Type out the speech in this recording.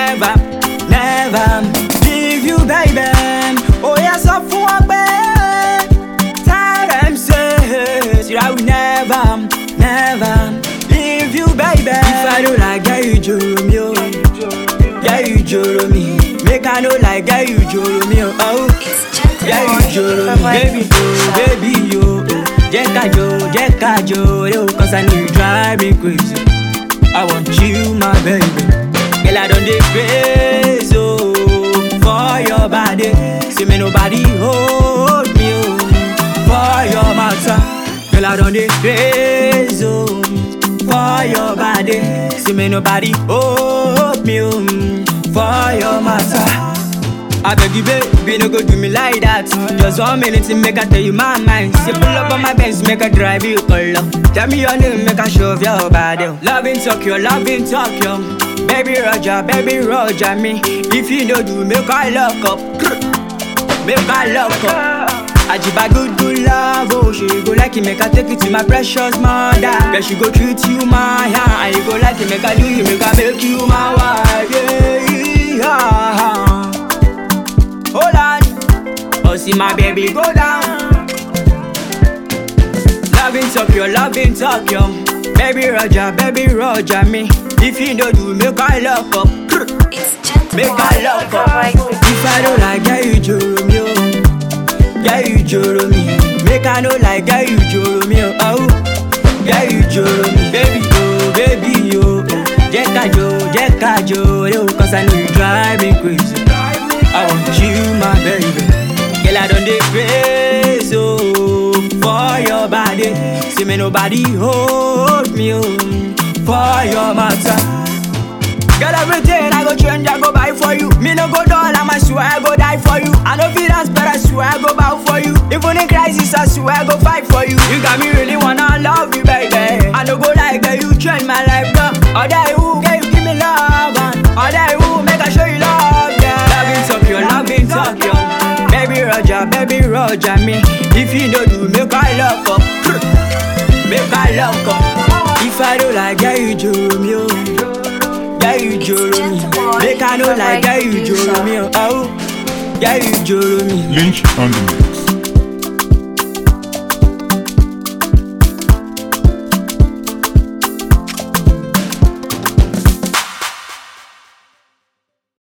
never, never leave you, baby. Oh, yes, I for Tell them, say, I will never, never leave you, baby. If I don't like girl, you joro me, oh. Girl, you joro me. Make I know like girl, you joro me, oh. oh. It's gentle Yeah, boy. you joro me, Bye-bye. baby, oh, baby, yo. oh. Jẹ́ ká jó, jẹ́ ká jó, yo, cause I know you drive me crazy. I want you, my baby. Girl, I don't dey crazy, oh, for your body. See me nobody hold me, oh, for your matter. Girl, I don't dey crazy, oh, for your body. See me nobody hold me, oh, for your matter. I beg you, baby, no go do me like that. Just one minute to make I tell you my mind. Say pull up on my bench, make I drive you color. Tell me your name, make I show your body. Love in Tokyo, love in Tokyo. Baby Roger, baby Roger, me. If you know do, make I lock up. Make I lock up. Ajiba good, good love, oh She go like it, make I take you to my precious mother Girl, she go treat you my hand And you go like it, make I do you, make I make you my wife Yeah, Hold on, oh see my baby go down. Loving Tokyo, loving Tokyo. Baby Roger, baby Roger, me. If you don't do, make I lock up. It's gentle Make boy. I lock up. If I don't like, girl, you joro me, oh. Girl, you joro me. Make I know like, girl, you joro me, oh. oh. Girl, you joro me, baby, oh, baby, oh. oh. Jẹ́ ká jó, jẹ́ ká jó, yo, cause I know you drive me crazy. I want you, my baby. Girl, I don't dey crazy, oh, for your body. See me nobody hold me, oh, for your matter. Girl, everything I go change, I go buy for you. Me no go dull, I'm I swear I go die for you. I know feel dance, but I swear I go bow for you. Even in crisis, I swear I go fight for you. You got me really wanna love you, baby. I no go like girl, you change my life, girl. All day who, girl, you give me love, and all day who, make I show you love, yeah. Loving Tokyo, loving Tokyo. Baby Roger, baby Roger, me. If you know do, make I lock up. Make I lock up. If I don't like, girl, you joro me, oh. Yeah, you joro me. Make I know like, yeah, you joro me. Oh, yeah, you joro me. Lynch on the mix.